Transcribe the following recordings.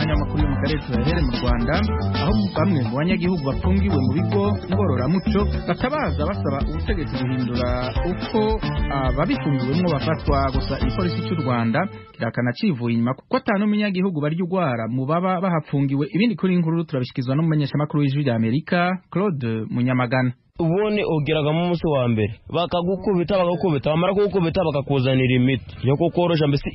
y'amakuru yo mu karere tuyahere mu rwanda aho bamwe mu banyagihugu bafungiwe mu bigo ngororamuco batabaza basaba ubutegetsi guhindura uko ababifungiwemo bafatwa gusa igipolisi cy'u rwanda kirahakana civuye inyuma kuko atanu umunyagihugu barya ugwara mu baba bahafungiwe ibindi kuri nkuru turabishyikirizwa n'umumenyeshamakuru w'ijwi ry'amerika claude munyamagana ubundi ugeragamo umunsi wa mbere bakagukubita bagakubita bamara kugukubita bakakuzanira imiti yo kukoroshya mbese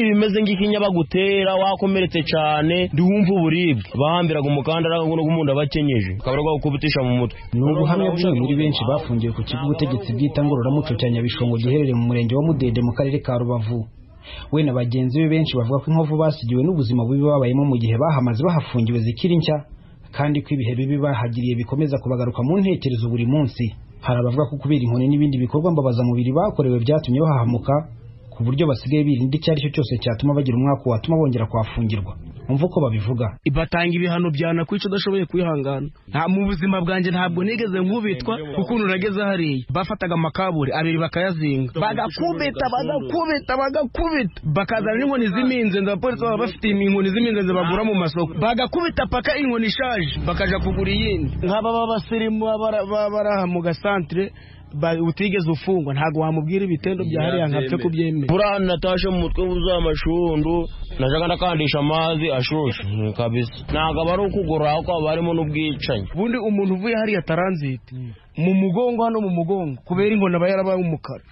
ibimeze nk'ikinya bagutera wakomeretse cyane ntiwumve uburibwe bahambiraga umukandara w'umuntu abakenyeje bakaba bari kugukubitisha mu mutwe ni ubuhamya bw'umwe muri benshi bafungiwe ku kigo ubutegetsi bwita ngororamuco cya nyabishongo giherereye mu murenge wa mudende mu karere ka rubavu we na bagenzi be benshi bavuga ko inkovu basigiwe n'ubuzima bubi babayemo mu gihe bahamaze bahafungiwe zikiri nshya kandi ko ibihe bibi bahagiriye bikomeza kubagaruka mu ntekerezo buri munsi hari abavuga ko kubera inkoni n'ibindi bikorwa mbabazamubiri bakorewe byatumye bahahamuka ku buryo basigaye birinda icyo ari cyo cyose cyatuma bagira umwaka watuma bongera kuhafungirwa umva uko babivuga batanga ibihano byana kwica udashoboye kwihangana nta mu buzima bwanjye ntabwo nigeze nkubitwa ukuntu nageze hariya bafataga amakaburi abiri bakayazinga bagakubita bagakubita bagakubita bakazana n'inkoni z'iminzenzi abapolisi baba bafite inkoni z'iminzenzi bagura mu masoko bagakubita paka inkoni ishaje bakaja kugura iyindi nk'aba b'abasirimu baba bara- baba bari aha mu gasantere ba- utigeze ufungwa ntabwo wamubwira ibitendo bya hariya nkapfe kubyemera buriya natashe mu mutwe wuzuye amashundu najyaga ndakandisha amazi ashushe Mm, kabisa ntabwo aba ari ukugura ahubwo haba harimo n'ubwicanyi ubundi umuntu uvuye hariya taranziti mu mugongo hano mu mugongo kubera inkoni aba yarabaye umukara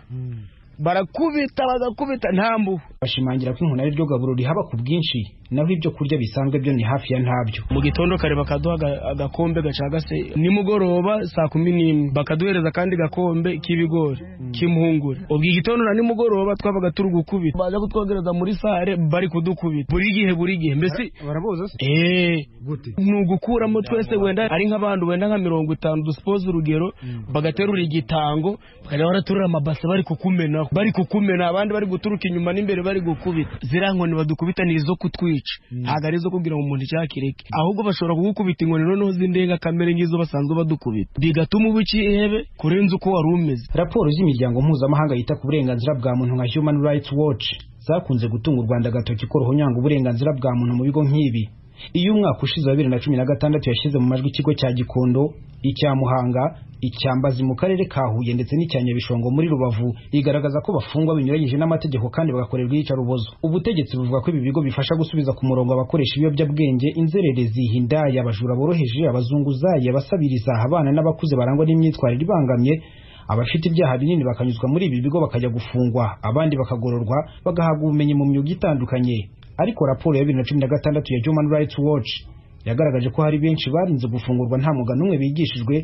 barakubita bagakubita nta mbuho bashimangira ko inkoni ari ryo gaburo rihaba ku bwinshi naho ibyo kurya bisanzwe byo ni hafi ya ntabyo mu gitondo kare bakaduha aga- agakombe gacagase nimugoroba saa kumi n'imwe bakaduhereza akandi gakombe k'ibigori k'impungure ubwo igitondo na nimugoroba twabaga turi gukubita baza kutwogereza muri sare bari kudukubita buri gihe buri gihe mbese baraboza se eee gute ni ugukuramo twese wenda ari nk'abantu wenda nka mirongo itanu dusipoze urugero bagaterura igitango bakajya baraturura amabase bari kukumenaho bari kukumena abandi bari guturuka inyuma n'imbere bari gukubita ziriya nkoni badukubita ni izo kutwica ntabwo ari izo kubwira ngo umuntu icyakireke ahubwo bashobora kugukubita inkoni noneho z'indenga kamere nk'izo basanzwe badukubita bigatuma uba ikihebe kurenza uko wari umeze raporo z'imiryango mpuzamahanga yita ku burenganzira bwa muntu nka human rights watch zakunze gutunga u rwanda agatoki ko ruhonyanga uburenganzira bwa muntu mu bigo nk'ibi iyo umwaka ushize wa bibiri na cumi na gatandatu yashyize mu majwi ikigo cya gikondo icya muhanga icya mbazi mu karere ka huye ndetse n'icya nyabishongo muri rubavu igaragaza ko bafungwa binyuranyije n'amategeko kandi bagakorerwa iyicarubozo ubutegetsi buvuga ko ibi bigo bifasha gusubiza ku murongo abakoresha ibiyobyabwenge inzererezi hindaya abajura boroheje abazunguzayi abasabiriza abana n'abakuze barangwa n'imyitwarire ibangamye abafite ibyaha binini bakanyuzwa muri ibi bigo bakajya gufungwa abandi bakagororwa bagahabwa ubumenyi mu myuga itandukanye ariko raporo ya bibiri na cumi na gatandatu ya human rights watch yagaragaje ko hari benshi barinze gufungurwa nta muga n'umwe bigishijwe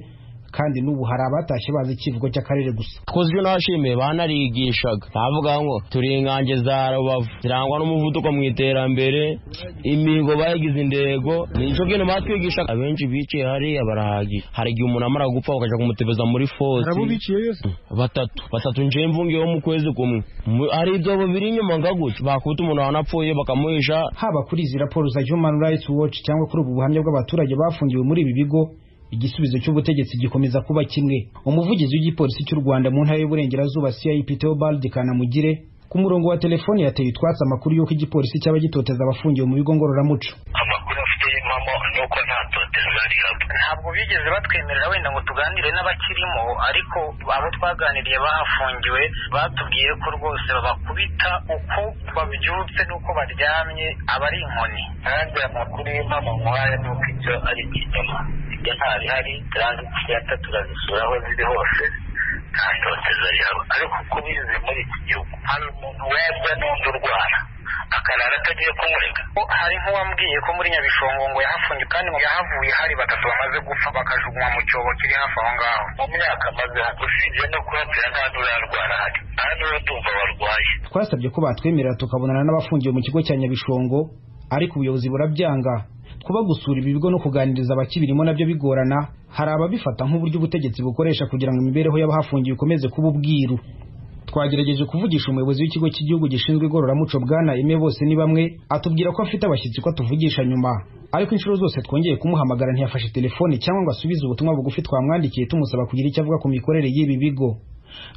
kandi n'ubu hari abatashye bazi ikivugo cy'akarere gusa twakoze ibyo nashimiye banarigishaga navuga ngo turi ingange za rubavu zirangwa n'umuvuduko mu iterambere imihigo bayigize intego ni cyo kintu batwigisha abenshi biciye hariya barahagira hari igihe umuntu amara gupfa bakajya kumutebeza muri fosi biciye yose batatu batatu nje mvungiyeho mu kwezi kumwe Mu- hari ibyobo biri inyuma ngaguca bakubita umuntu wanapfuye bakamuhisha haba kuri izi raporo za human rights watch cyangwa kuri ubu buhamya bw'abaturage bafungiwe muri ibi bigo igisubizo cy'ubutegetsi gikomeza kuba kimwe umuvugizi w'igipolisi cy'u rwanda mu ntara y'uburengerazuba cip theobald kanamugire ku murongo wa telefoni yateye utwatsi amakuru y'uko igipolisi cyaba gitoteza abafungiwe mu bigo ngororamuco amakuru afite y'impamo ni uko nta toteza rihabwa ntabwo bigeze batwemerera wenda ngo tuganire n'abakirimo ariko abo twaganiriye bahafungiwe batubwiye ko rwose babakubita uko babyutse n'uko baryamye aba ari inkoni kandi amakuru y'impamo nk'aya ni uko ibyo ari ikinyoma ibyo ntabihari turangiza turazisura aho ziri hose nta toteza rihabwa ariko uko bize muri iki gihugu hari umuntu webwe n'undi urwara akarara atagiye kumurega hari nk'uwambwiye ko muri nyabishongo ngo yahafungiwe kandi ngo yahavuye hari batatu bamaze gupfa bakajugunywa mu cyobo kiri hafi aho ngaho mu myaka amaze usibye no kuhatera nta n'urarwara hari nta n'uratumva warwaye twasabye ko batwemerera tukabonana n'abafungiwe mu kigo cya nyabishongo ariko ubuyobozi burabyanga kuba gusura ibi bigo no kuganiriza abakibirimo nabyo bigorana hari ababifata nk'uburyo ubutegetsi bukoresha kugira ngo imibereho y'abahafungiwe ikomeze kuba ubwiru twagerageje kuvugisha umuyobozi w'ikigo cy'igihugu gishinzwe igororamuco bwana ime bose ni bamwe atubwira ko afite abashyitsi ko atuvugisha nyuma ariko inshuro zose twongeye kumuhamagara ntiyafashe telefone cyangwa ngo asubize ubutumwa bugufi twamwandikiye tumusaba kugira icyo avuga ku mikorere y'ibi bigo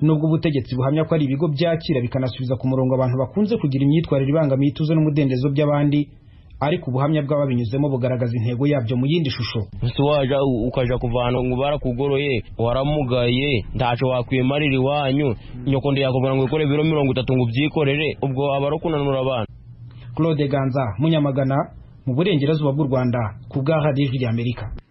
nubwo ubutegetsi buhamya ko ari ibigo byakira bikanasubiza ku murongo abantu bakunze kugira imyitwarire ibangamiye ituze n'umudendezo by'abandi ariko ubuhamya bw'ababinyuzemo bugaragaza intego yabyo mu yindi shusho ese waja ukaja kuvana ngo barakugoroye waramugaye ntaco wakwimarira iwanyu nyoko ndiyakubona ngo ukore ibiro mirongo itatu ngo ubyikorere ubwo aba ari ukunanura abantu claude ganza munyamagana mu burengerazuba bw'u rwanda ku bw'aha ijwi ry'amerika